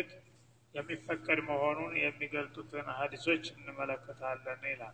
መስገድ የሚፈቀድ መሆኑን የሚገልጡትን ሀዲሶች እንመለከታለን ይላል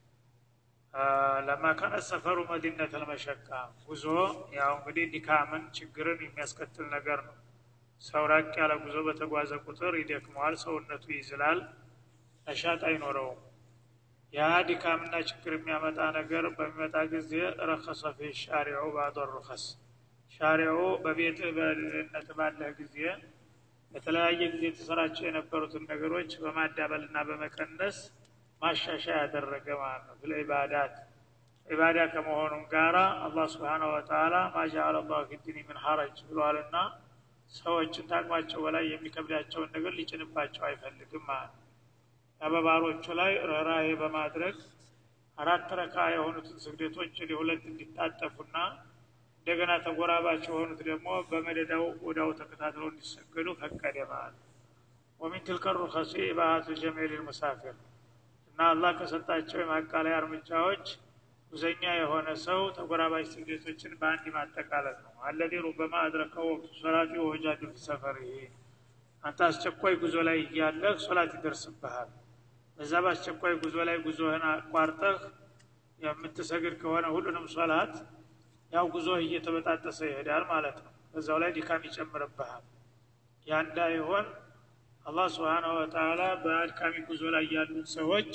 ለማ ካነ ሰፈሩ መዲነት አልመሸቃ ጉዞ ያው እንግዲህ ድካምን ችግርን የሚያስከትል ነገር ነው ሰው ራቅ ያለ ጉዞ በተጓዘ ቁጥር ይደክመዋል ሰውነቱ ይዝላል ነሻጥ አይኖረውም ያ ድካምና ችግር የሚያመጣ ነገር በሚመጣ ጊዜ ረከሰ ፊ ሻሪዑ ባዶ ሩኸስ ሻሪዑ በቤትህ በልነት ባለህ ጊዜ በተለያየ ጊዜ የተሰራቸው የነበሩትን ነገሮች በማዳበልና በመቀነስ ማሻሻያ ያደረገ ማለት ነው ስለ ኢባዳት ኢባዳ ከመሆኑም ጋራ አላህ ስብሓነ ወተላ ማጃአለ ላሁ ፊዲኒ ምን ሐረጅ ብሏልና ሰዎችን ታቅማቸው በላይ የሚከብዳቸውን ነገር ሊጭንባቸው አይፈልግም ማለት ነው በባሮቹ ላይ ርኅራሄ በማድረግ አራት ረካ የሆኑትን ስግደቶች ወደ ሁለት እንዲታጠፉና እንደገና ተጎራባች የሆኑት ደግሞ በመደዳው ወዳው ተከታትለው እንዲሰገዱ ፈቀደ ማለት ነው ወሚን ትልከ ሩኸሲ ኢባሃቱ ጀሚል ልሙሳፊር እና አላህ ከሰጣቸው የማቃለያ እርምጃዎች ጉዘኛ የሆነ ሰው ተጎራባች ስግደቶችን በአንድ ማጠቃለል ነው አለዚ ሩበማ አድረከው ወቅቱ ሶላት ወጃዱ ፊ ሰፈር ይሄ አንተ አስቸኳይ ጉዞ ላይ እያለህ ሶላት ይደርስብሃል በዛ በአስቸኳይ ጉዞ ላይ ጉዞህን አቋርጠህ የምትሰግድ ከሆነ ሁሉንም ሶላት ያው ጉዞህ እየተበጣጠሰ ይሄዳል ማለት ነው በዛው ላይ ድካም ይጨምርብሃል ያ እንዳይሆን አላህ ስብሓናሁ ወተላ በአድካሚ ጉዞ ላይ ያሉት ሰዎች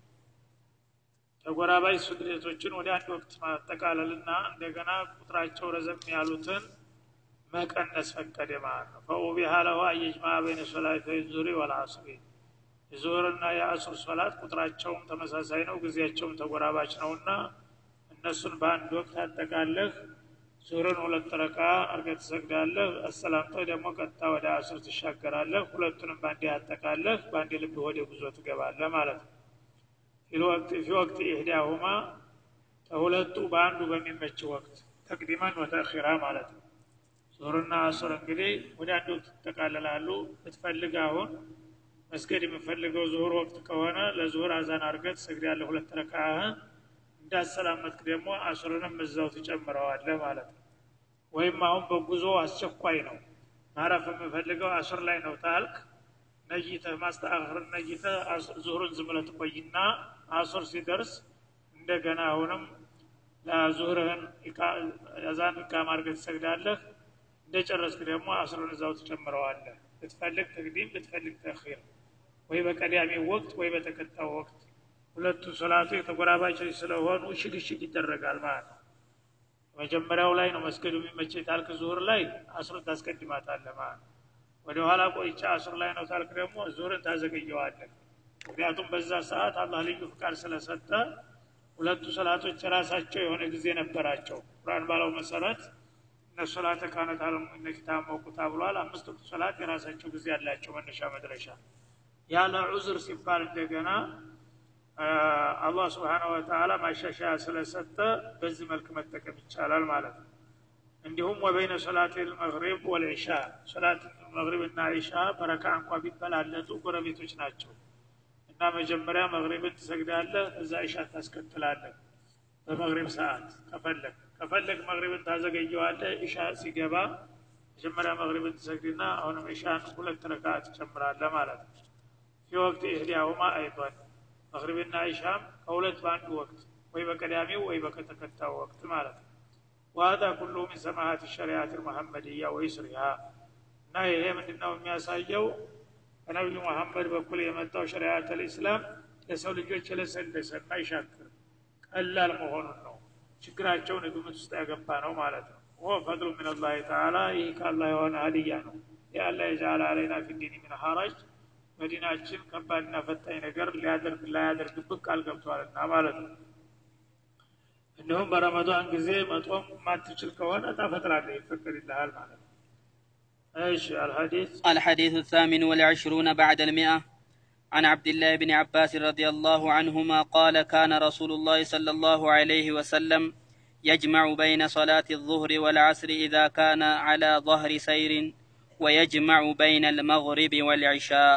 ተጎራባይ ስግደቶችን ወደ አንድ ወቅት ማጠቃለልና እንደገና ቁጥራቸው ረዘም ያሉትን መቀነስ ፈቀደ ማለት ነው ፈኡቢሃ ለሁ አየጅማ በይነ ሶላተይ ዙሪ ወልአስሪ የዙሁርና የአሱር ሶላት ቁጥራቸውም ተመሳሳይ ነው ጊዜያቸውም ተጎራባች ነውና እነሱን በአንድ ወቅት አጠቃለህ ዙሁርን ሁለት ረካ አርገ ትሰግዳለህ አሰላምጠህ ደግሞ ቀጥታ ወደ አሱር ትሻገራለህ ሁለቱንም በአንድ አጠቃለህ በአንድ ልብ ወደ ጉዞ ትገባለህ ማለት ነው ፊ ወቅት ኢህዳሁማ ከሁለቱ በአንዱ በሚመች ወቅት ተቅዲመን ወተእኺራ ማለት ነው ዙሁርና አሱር እንግዲህ ወደ አንድ ወቅት ትጠቃለላሉ ብትፈልግ አሁን መስገድ የምፈልገው ዙሁር ወቅት ከሆነ ለዙሁር አዛን አርገህ ትሰግዳለህ ሁለት ረካህን እንዳሰላመትክ ደግሞ አሱርንም እዛው ትጨምረዋለህ ማለት ነው ወይም አሁን በጉዞ አስቸኳይ ነው ማረፍ የምፈልገው አሱር ላይ ነው ታልክ ነይተህ ማስተአኸር ነይተህ ዙሁርን ዝም ብለህ ትቆይና አሱር ሲደርስ እንደገና አሁንም ለዙሁርህን አዛን ኢቃማ አድርገህ ትሰግዳለህ እንደጨረስክ ደግሞ አስርን እዛው ትጨምረዋለህ ብትፈልግ ተቅዲም ብትፈልግ ተኺር ወይ በቀዳሚ ወቅት ወይ በተከታው ወቅት ሁለቱ ሶላቱ የተጎራባች ስለሆኑ ሽግሽግ ይደረጋል ማለት ነው መጀመሪያው ላይ ነው መስገዱ የሚመቸ ታልክ ዙሁር ላይ አስርን ታስቀድማታለህ ማለት ነው ወደ ኋላ ቆይቻ አስር ላይ ነው ታልክ ደግሞ ዙሁርን ታዘገየዋለህ ምክንያቱም በዛ ሰዓት አላህ ልዩ ፍቃድ ስለሰጠ ሁለቱ ሰላቶች የራሳቸው የሆነ ጊዜ ነበራቸው ቁርአን ባለው መሰረት እነሶላተ ካነት አለሙነ ኪታብ መውቁታ ብሏል አምስት ወቅት ሶላት የራሳቸው ጊዜ ያላቸው መነሻ መድረሻ ያለ ዑዝር ሲባል እንደገና አላህ ስብሓነሁ ወተዓላ ማሻሻያ ስለሰጠ በዚህ መልክ መጠቀም ይቻላል ማለት ነው እንዲሁም ወበይነ ሶላት ልመግሪብ ወልዒሻ ሶላት መግሪብ እና ዒሻ በረካ እንኳ ቢበላለጡ ጎረቤቶች ናቸው እና መጀመሪያ መግሪብን ትሰግዳለህ እዛ ዒሻ ታስከትላለህ በመግሪብ ሰዓት ከፈለግ ከፈለግ መግሪብን ታዘገየዋለህ ዒሻ ሲገባ መጀመሪያ መግሪብን ትሰግድና አሁንም ዒሻን ሁለት ረካ ትጨምራለህ ማለት ነው ፊ ወቅት ኢህዲያሁማ አይቷል መግሪብና ዒሻም ከሁለት በአንድ ወቅት ወይ በቀዳሚው ወይ በከተከታው ወቅት ማለት ነው وهذا كله من سماحات الشريعة المحمدية ويسرها እና ይሄ ምንድነው የሚያሳየው ከነቢዩ መሐመድ በኩል የመጣው ሸሪዓት ልእስላም ለሰው ልጆች የለሰለሰ እና ይሻክር ቀላል መሆኑን ነው ችግራቸውን ግምት ውስጥ ያገባ ነው ማለት ነው ወ ፈድሉ ምን ላህ ተዓላ ይህ ከአላህ የሆነ ሀዲያ ነው የአላ የጃለ አለይና ፊዲን ምን ሐራጅ መዲናችን ከባድና ፈታኝ ነገር ሊያደርግ ላያደርግብህ ቃል ገብቷልና ማለት ነው እንዲሁም በረመዷን ጊዜ መጦም ማትችል ከሆነ ታፈጥራለህ ይፈቀድልሃል ማለት ነው ايش الحديث الحديث الثامن والعشرون بعد المئة عن عبد الله بن عباس رضي الله عنهما قال كان رسول الله صلى الله عليه وسلم يجمع بين صلاة الظهر والعصر إذا كان على ظهر سير ويجمع بين المغرب والعشاء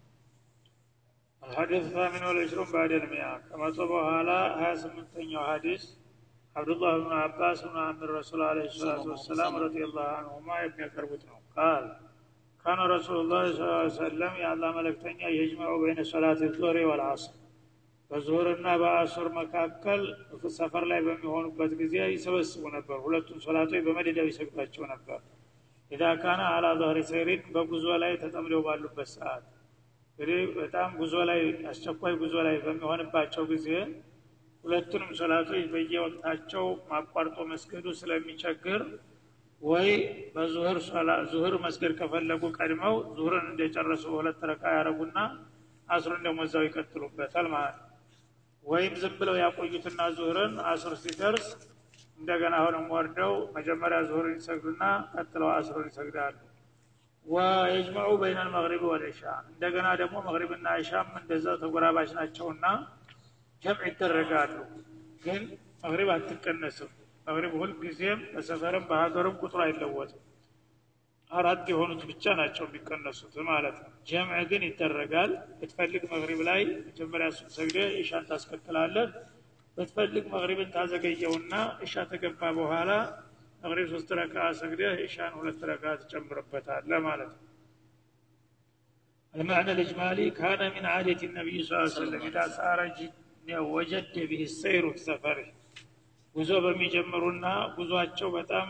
الحديث الثامن والعشرون بعد المئة كما صبوا على هذا سمنتين حديث عبد الله بن عباس بن عم الرسول عليه الصلاة والسلام رضي الله عنهما ابن كربتنا قال ካነ ረሱሉላህ ስ ሰለም የአላህ መለክተኛ የጅመዑ በይነ ሶላት ዞሪ ወልአስር በዙሁርና በአሱር መካከል ሰፈር ላይ በሚሆኑበት ጊዜ ይሰበስቡ ነበር ሁለቱም ሶላቶች በመደዳው ይሰግዷቸው ነበር ኢዛ ካነ አላ ظهሪ ሰይሪን በጉዞ ላይ ተጠምደው ባሉበት ሰዓት እንግዲህ በጣም ጉዞ ላይ አስቸኳይ ጉዞ ላይ በሚሆንባቸው ጊዜ ሁለቱንም ሶላቶች በየወቅታቸው ማቋርጦ መስገዱ ስለሚቸግር ወይ በዙህር ዙህር መስገድ ከፈለጉ ቀድመው ዙህርን እንደጨረሱ በሁለት ረካ ያደረጉና አስሩን ደግሞ እዛው ይቀጥሉበታል ማለት ነው ወይም ዝም ብለው ያቆዩትና ዙህርን አስር ሲደርስ እንደገና አሁንም ወርደው መጀመሪያ ዙህርን ይሰግዱና ቀጥለው አስሩን ይሰግዳሉ ወየጅመዑ በይነ ልመግሪብ ወልዒሻ እንደገና ደግሞ መግሪብና ዒሻም እንደዛው ተጎራባች ናቸውና ጀምዕ ይደረጋሉ ግን መግሪብ አትቀነስም መግሪብ ሁልጊዜም በሰፈርም በሀገርም ቁጥሩ አይለወጥም አራት የሆኑት ብቻ ናቸው የሚቀነሱት ማለት ነው ጀምዕ ግን ይደረጋል ብትፈልግ መግሪብ ላይ መጀመሪያ ሱን ሰግደ ኢሻን ታስከትላለህ ብትፈልግ መግሪብን ታዘገየውና ኢሻ ተገባ በኋላ መግሪብ ሶስት ረካ ሰግደህ ኢሻን ሁለት ረካ ትጨምርበታለህ ማለት ነው المعنى الإجمالي كان من عادة النبي صلى الله عليه وسلم إذا صار وجد به السير في سفره ጉዞ በሚጀምሩና ጉዞአቸው በጣም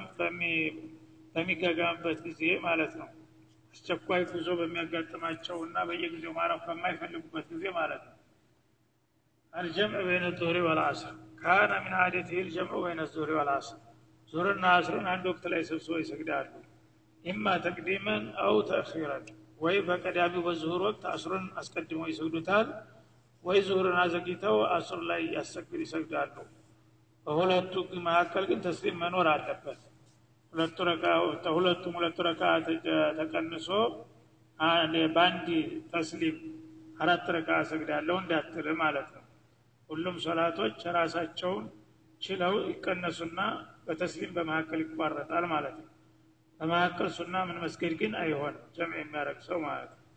በሚገጋምበት ጊዜ ማለት ነው አስቸኳይ ጉዞ በሚያጋጥማቸውና በየጊዜው ማረፍ በማይፈልጉበት ጊዜ ማለት ነው አልጀምዕ በይነ ዙህሪ ወልአስር ካነ ምን አደትህ ልጀምዑ በይነ ዙህሪ ወልአስር ዙህርና አስርን አንድ ወቅት ላይ ሰብስበው ይሰግዳሉ ኢማ ተቅዲመን አው ተእኺረን ወይ በቀዳሚው በዙሁር ወቅት አስሩን አስቀድመው ይሰግዱታል ወይ ዙሁርን አዘግይተው አስር ላይ ያሰግድ ይሰግዳሉ በሁለቱ መካከል ግን ተስሊም መኖር አለበት ሁለቱ ረካ ሁለቱም ሁለቱ ረካ ተቀንሶ በአንድ ተስሊም አራት ረካ ሰግዳለሁ እንዳትል ማለት ነው ሁሉም ሶላቶች ራሳቸውን ችለው ይቀነሱና በተስሊም በመካከል ይቋረጣል ማለት ነው በመካከል ሱና ምን መስገድ ግን አይሆንም ጀምዕ የሚያደረግ ሰው ማለት ነው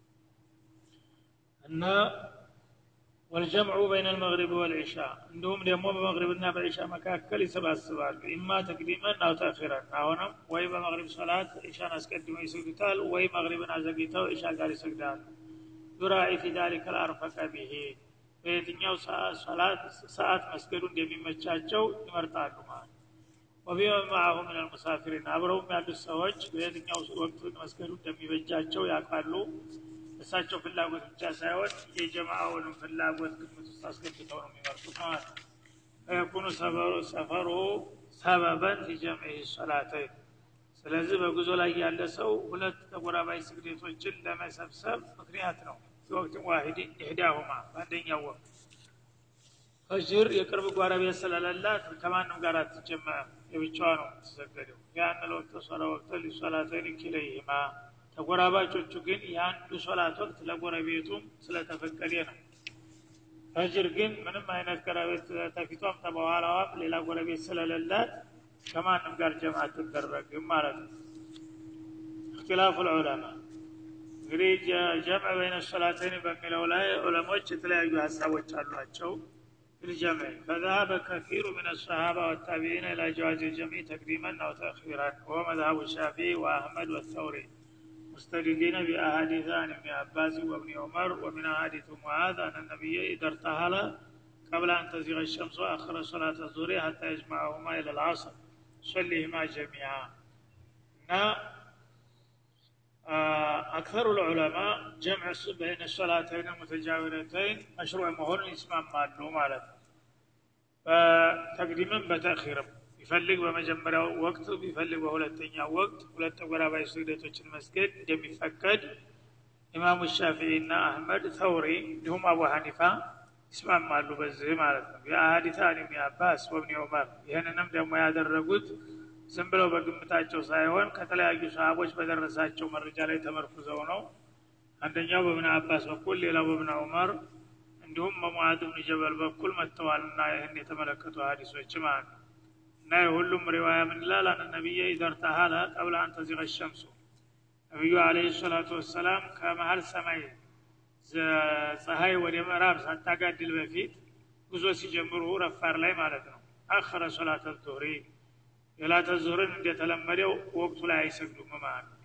እና ወልጀምዑ በይነ ልመግሪብ ወልዒሻ እንዲሁም ደግሞ በመግሪብና በዒሻ መካከል ይሰባስባሉ ኢማ ተቅዲመን አው ተእኺረን አሁንም ወይ በመግሪብ ሶላት ዒሻን አስቀድመው ይሰግዱታል ወይ መግሪብን አዘግይተው ዒሻ ጋር ይሰግዳሉ ዩራኢ ፊ ዛሊከ ልአርፈቀ ብሄ በየትኛው ሰዓት መስገዱ እንደሚመቻቸው ይመርጣሉ ማለት ወቢመን ማአሁ ምን ልሙሳፊሪን አብረውም ያሉት ሰዎች በየትኛው ወቅት መስገዱ እንደሚበጃቸው ያውቃሉ እሳቸው ፍላጎት ብቻ ሳይሆን የጀማአውንም ፍላጎት ግምት ውስጥ አስገብተው ነው የሚመርጡት ማለት ነው ፈየኩኑ ሰፈሩ ሰበበን ሊጀምዒ ሶላተይን ስለዚህ በጉዞ ላይ ያለ ሰው ሁለት ተጎራባይ ስግደቶችን ለመሰብሰብ ምክንያት ነው ወቅት ዋሂድ ኢህዳሁማ በአንደኛው ወቅት ፈጅር የቅርብ ጓረቤት ስለሌላት ከማንም ጋር አትጀመዕም የብቻዋ ነው የምትሰገደው ያን ለወቅት ሶላ ወቅት ሊሶላተይን ኪለይህማ ተጎራባቾቹ ግን የአንዱ ሶላት ወቅት ለጎረቤቱም ስለተፈቀደ ነው ፈጅር ግን ምንም አይነት ጎረቤት ተፊቷም ተበኋላዋም ሌላ ጎረቤት ስለሌላት ከማንም ጋር ጀማ አትደረግም ማለት ነው እክትላፉ ልዑለማ እንግዲህ ጀምዕ በይነ ሶላተይን በሚለው ላይ ዑለሞች የተለያዩ ሀሳቦች አሏቸው بالجمع فذهب كثير من الصحابة والتابعين إلى جواز الجمع تقديما أو تأخيرا وهو مذهب الشافعي وأحمد والثوري مستدلين بأحاديث عن ابن عباس وابن عمر ومن أحاديث معاذ أن النبي إذا ارتحل قبل أن تزيغ الشمس وأخر صلاة الظهر حتى يجمعهما إلى العصر صليهما جميعا أكثر العلماء جمع بين الصلاتين المتجاورتين مشروع مهون اسمام مالو مالت فتقديما بتأخيرا ቢፈልግ በመጀመሪያው ወቅት ቢፈልግ በሁለተኛው ወቅት ሁለት ተጎራባይ ስግደቶችን መስገድ እንደሚፈቀድ ኢማሙ ሻፊዒ እና አህመድ ተውሪ እንዲሁም አቡ ሐኒፋ ይስማማሉ በዚህ ማለት ነው የአሀዲታ አን ብኒ አባስ ወብኒ ዑመር ይህንንም ደግሞ ያደረጉት ዝም ብለው በግምታቸው ሳይሆን ከተለያዩ ሰሃቦች በደረሳቸው መረጃ ላይ ተመርኩዘው ነው አንደኛው በብን አባስ በኩል ሌላው በብን ዑመር እንዲሁም በሙዓዝ ብን ጀበል በኩል መጥተዋልና ይህን የተመለከቱ ሀዲሶች ማለት ነው እና የሁሉም ሪዋያ ምን ይላል አን ነቢየ ኢዘርተሃለ ቀብለ አን ተዚገ ሸምሱ ነቢዩ አለህ ሰላቱ ወሰላም ከመሀል ሰማይ ፀሐይ ወደ ምዕራብ ሳታጋድል በፊት ጉዞ ሲጀምሩ ረፋር ላይ ማለት ነው አኸረ ሶላተ ዙህሪ የላተ ዙህርን እንደተለመደው ወቅቱ ላይ አይሰግዱም ማለት ነው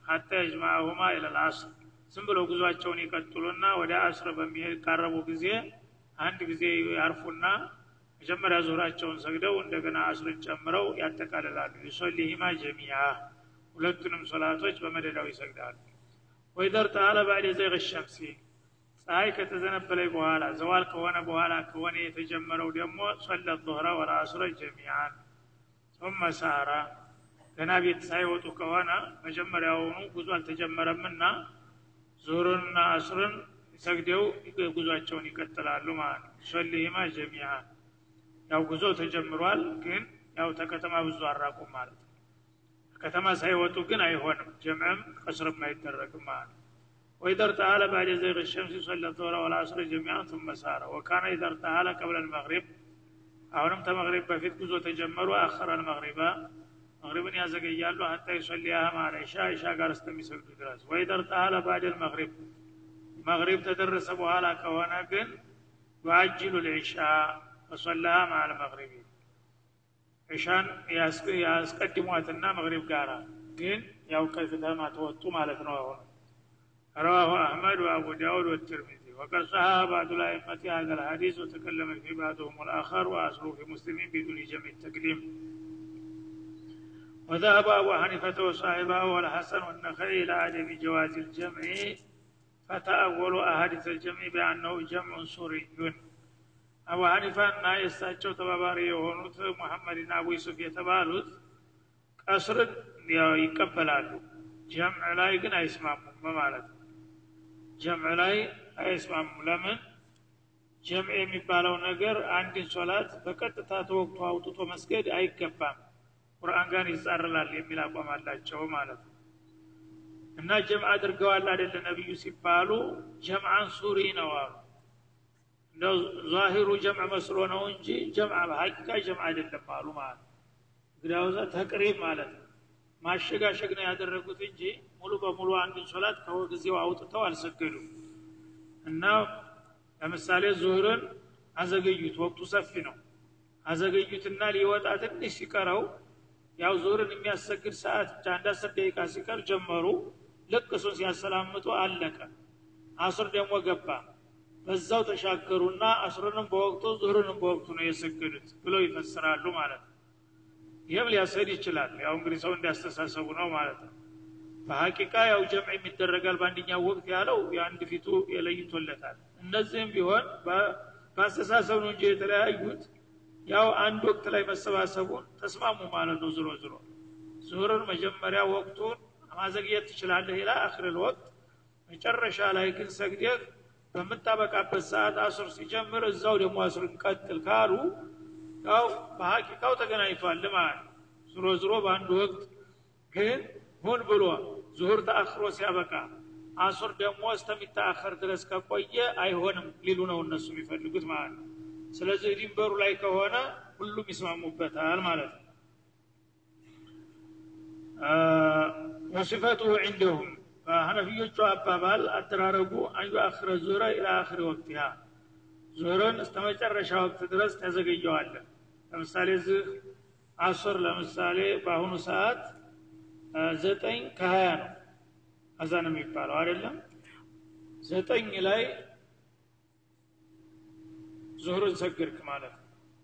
ሀታ የጅማሁማ ኢለል አስር ዝም ብለው ጉዟቸውን ይቀጥሉና ወደ አስር በሚቃረቡ ጊዜ አንድ ጊዜ ያርፉና መጀመሪያ ዙራቸውን ሰግደው እንደገና አስርን ጨምረው ያጠቃልላሉ ዩሶሊሂማ ጀሚያ ሁለቱንም ሶላቶች በመደዳው ይሰግዳሉ ወይደር ተአለ ባዕድ ዘይቅ ሸምሲ ፀሐይ ከተዘነበለይ በኋላ ዘዋል ከሆነ በኋላ ከሆነ የተጀመረው ደግሞ ሶለት ዙህረ ወልአስረ ጀሚያን ثم ሳራ ገና ቤት ሳይወጡ ከሆነ መጀመሪያውኑ ጉዞ አልተጀመረምና ዙሁርንና አስርን ሰግደው ጉዟቸውን ይቀጥላሉ ማለት ነው ሶሊሂማ ጀሚያ ያው ጉዞ ተጀምሯል ግን ያው ተከተማ ብዙ አራቁም ማለት ነው ከተማ ሳይወጡ ግን አይሆንም ጀምዕም ቀስርም አይደረግም ማለት ነው وإذا ارتحل بعد زيغ الشمس صلى الظهر والعصر جميعا ثم سار وكان إذا ارتحل قبل المغرب አሁንም ተመግሪብ በፊት ጉዞ ተጀመሩ አኸረ አልመግሪባ መግሪብን ያዘገያሉ ሀታ ይሰሊያህ ማለ ኢሻ ኢሻ ጋር እስከሚሰግዱ ድረስ ወይ ደርጣለ ባድ ልመግሪብ መግሪብ ተደረሰ በኋላ ከሆነ ግን ዩአጅሉ ልዒሻ ወሰላሃ ማለ መግሪቢ ኢሻን ያስቀድሟትና መግሪብ ጋራ ግን ያው ከከተማ ተወጡ ማለት ነው አሁን رواه أحمد وأبو داود والترمذي وقد صحح بعض الأئمة هذا الحديث وتكلم في بعضهم الآخر وأصله في مسلم بدون جمع التكليم وذهب أبو حنيفة وصاحبه والحسن والنخعي إلى عدم جواز الجمع فتأولوا أحاديث الجمع بأنه جمع سوري አቡ ሐኒፋና የእሳቸው ተባባሪ የሆኑት ሙሐመድና አቡ ዩሱፍ የተባሉት ቀስርን ይቀበላሉ ጀምዕ ላይ ግን አይስማሙም በማለት ነው ጀምዕ ላይ አይስማሙም ለምን ጀምዕ የሚባለው ነገር አንድን ሶላት በቀጥታ ተወቅቶ አውጥቶ መስገድ አይገባም ቁርአን ጋር ይጻረላል የሚል አቋም አላቸው ማለት ነው እና ጀምዕ አድርገዋል አይደለ ነቢዩ ሲባሉ ጀምዓን ሱሪ ነው አሉ እንደው ዛሂሩ ጀምዕ መስሎ ነው እንጂ ጀምዕ በሀቂቃ ጀምዕ አይደለም አሉ ማለት ነው እንግዲያውዛ ተቅሪብ ማለት ነው ማሸጋሸግ ነው ያደረጉት እንጂ ሙሉ በሙሉ አንድን ሶላት ከጊዜው አውጥተው አልሰገዱም እና ለምሳሌ ዙህርን አዘገዩት ወቅቱ ሰፊ ነው አዘገዩትና ሊወጣ ትንሽ ሲቀረው ያው ዙህርን የሚያሰግድ ሰዓት ብቻ አንድ አስር ደቂቃ ሲቀር ጀመሩ ልክ እሱን ሲያሰላምጡ አለቀ አስር ደግሞ ገባ በዛው ተሻገሩና አስሩንም በወቅቱ ዙህርንም በወቅቱ ነው የሰገዱት ብለው ይፈስራሉ ማለት ነው ይህም ሊያሰድ ይችላል ያው እንግዲህ ሰው እንዲያስተሳሰቡ ነው ማለት ነው በሀቂቃ ያው ጀምዕ የሚደረጋል በአንደኛው ወቅት ያለው የአንድ ፊቱ የለይቶለታል እነዚህም ቢሆን በአስተሳሰብ ነው እንጂ የተለያዩት ያው አንድ ወቅት ላይ መሰባሰቡን ተስማሙ ማለት ነው ዝሮ ዝሮ ዙሁርን መጀመሪያ ወቅቱን ማዘግየት ትችላለህ ይላ አክርል ወቅት መጨረሻ ላይ ግን ሰግደህ በምታበቃበት ሰዓት አስር ሲጀምር እዛው ደግሞ አስርን ቀጥል ካሉ ያው በሀቂቃው ተገናኝቷል ማለት ነው ዝሮ ዝሮ በአንድ ወቅት ግን ሁን ብሎ ዙሁር ተአክሮ ሲያበቃ አሱር ደግሞ እስተሚታአኸር ድረስ ከቆየ አይሆንም ሊሉ ነው እነሱ የሚፈልጉት ማለት ነው ስለዚህ ድንበሩ ላይ ከሆነ ሁሉም ይስማሙበታል ማለት ነው ወሲፈቱሁ ዕንደሁም በሐነፊዮቹ አባባል አደራረጉ አንዩ አክረ ዙረ ኢላ አክሪ ወቅቲሃ ዙህርን እስተ መጨረሻ ወቅት ድረስ ተዘገየዋለን ለምሳሌ እዚህ አሱር ለምሳሌ በአሁኑ ሰዓት ዘጠኝ ከሀያ ነው አዛን የሚባለው አይደለም ዘጠኝ ላይ ዙህርን ሰግድክ ማለት ነው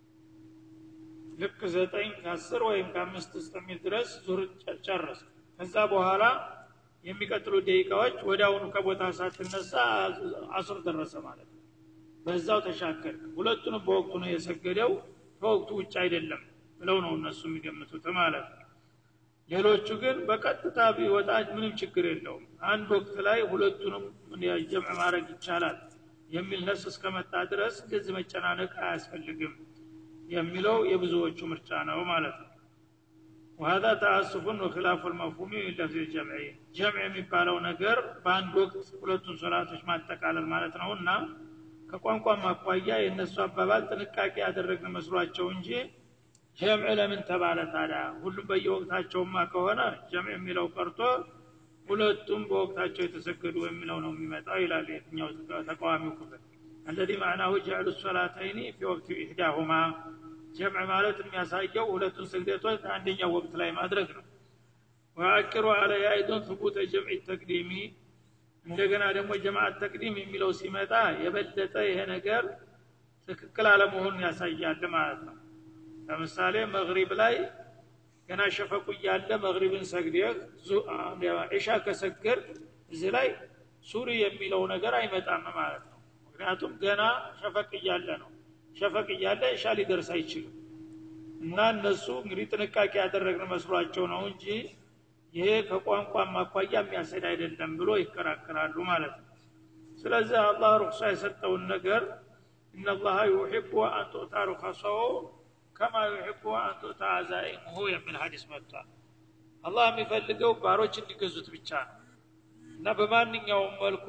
ልክ ዘጠኝ ከአስር ወይም ከአምስት እስከሚል ድረስ ዙህር ጨረስ ከዛ በኋላ የሚቀጥሉ ደቂቃዎች ወደ አሁኑ ከቦታ ሳትነሳ አሱር ደረሰ ማለት ነው በዛው ተሻከርክ ሁለቱንም በወቅቱ ነው የሰገደው ከወቅቱ ውጭ አይደለም ብለው ነው እነሱ የሚገምቱት ማለት ነው ሌሎቹ ግን በቀጥታ ቢወጣ ምንም ችግር የለውም አንድ ወቅት ላይ ሁለቱንም ጀምዕ ማድረግ ይቻላል የሚል ነስ እስከመጣ ድረስ እንደዚህ መጨናነቅ አያስፈልግም የሚለው የብዙዎቹ ምርጫ ነው ማለት ነው وهذا تأسف وخلاف المفهوم لفظ الجمع جمع የሚባለው ነገር በአንድ ወቅት ሁለቱን ሶላቶች ማጠቃለል ማለት ነውና ከቋንቋ ማኳያ የእነሱ አባባል ጥንቃቄ ያደረግን መስሏቸው እንጂ ጀምዕ ለምን ተባለ ታዲያ ሁሉም በየወቅታቸውማ ከሆነ ጀምዕ የሚለው ቀርቶ ሁለቱም በወቅታቸው የተሰገዱ የሚለው ነው የሚመጣው ይላል የትኛው ተቃዋሚው ክፍል አለዚ ማዕናሁ ጀዕሉ ሶላተይኒ ፊ ወቅት ኢሕዳሁማ ጀምዕ ማለት የሚያሳየው ሁለቱን ስግደቶች አንደኛው ወቅት ላይ ማድረግ ነው ወአኪሩ አለይ አይዶን ثቡተ ጀምዕ ተቅዲሚ እንደገና ደግሞ ጀማዓት ተቅዲም የሚለው ሲመጣ የበለጠ ይሄ ነገር ትክክል አለመሆኑን ያሳያል ማለት ነው ለምሳሌ መግሪብ ላይ ገና ሸፈቁ እያለ መግሪብን ሰግደህ ዒሻ ከሰገድ እዚህ ላይ ሱሪ የሚለው ነገር አይመጣም ማለት ነው ምክንያቱም ገና ሸፈቅ እያለ ነው ሸፈቅ እያለ ዒሻ ሊደርስ አይችልም እና እነሱ እንግዲህ ጥንቃቄ ያደረግን መስሏቸው ነው እንጂ ይሄ ከቋንቋ ማኳያ የሚያሰድ አይደለም ብሎ ይከራከራሉ ማለት ነው ስለዚህ አላህ ሩክሳ የሰጠውን ነገር እነላሀ ዩሕቡ አን ቱእታ ሩከሰው ከማ ዩሕቡ አን ቱእታ አዛኢሙሁ የሚል ሀዲስ መጥቷል አላህ የሚፈልገው ባሮች እንዲገዙት ብቻ ነው እና በማንኛውም መልኩ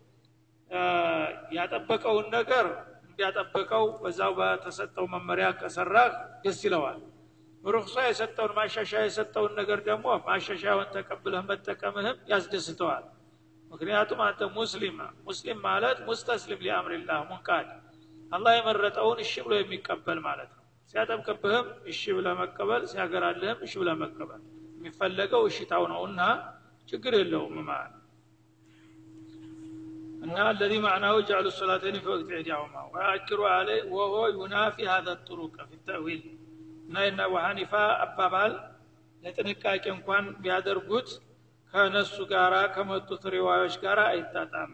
ያጠበቀውን ነገር እንዲያጠበቀው በዛው በተሰጠው መመሪያ ከሰራህ ደስ ይለዋል ሩክሳ የሰጠውን ማሻሻያ የሰጠውን ነገር ደግሞ ማሻሻያውን ተቀብለህ መጠቀምህም ያስደስተዋል ምክንያቱም አንተ ሙስሊም ሙስሊም ማለት ሙስተስሊም ሊአምሪላህ ሙንቃድ አላህ የመረጠውን እሺ ብሎ የሚቀበል ማለት ነው ሲያጠብቅብህም እሺ ብለ መቀበል ሲያገራልህም እሺ ብለ መቀበል የሚፈለገው እሽታው ነውና ችግር የለውም ማለት እና الذي معناه جعل الصلاتين في وقت احداهما ويأكر عليه وهو ينافي هذا الطرق في التأويل እና የነ አቡ ሐኒፋ አባባል ለጥንቃቄ እንኳን ቢያደርጉት ከነሱ ጋራ ከመጡት ሪዋዮች ጋር አይጣጣም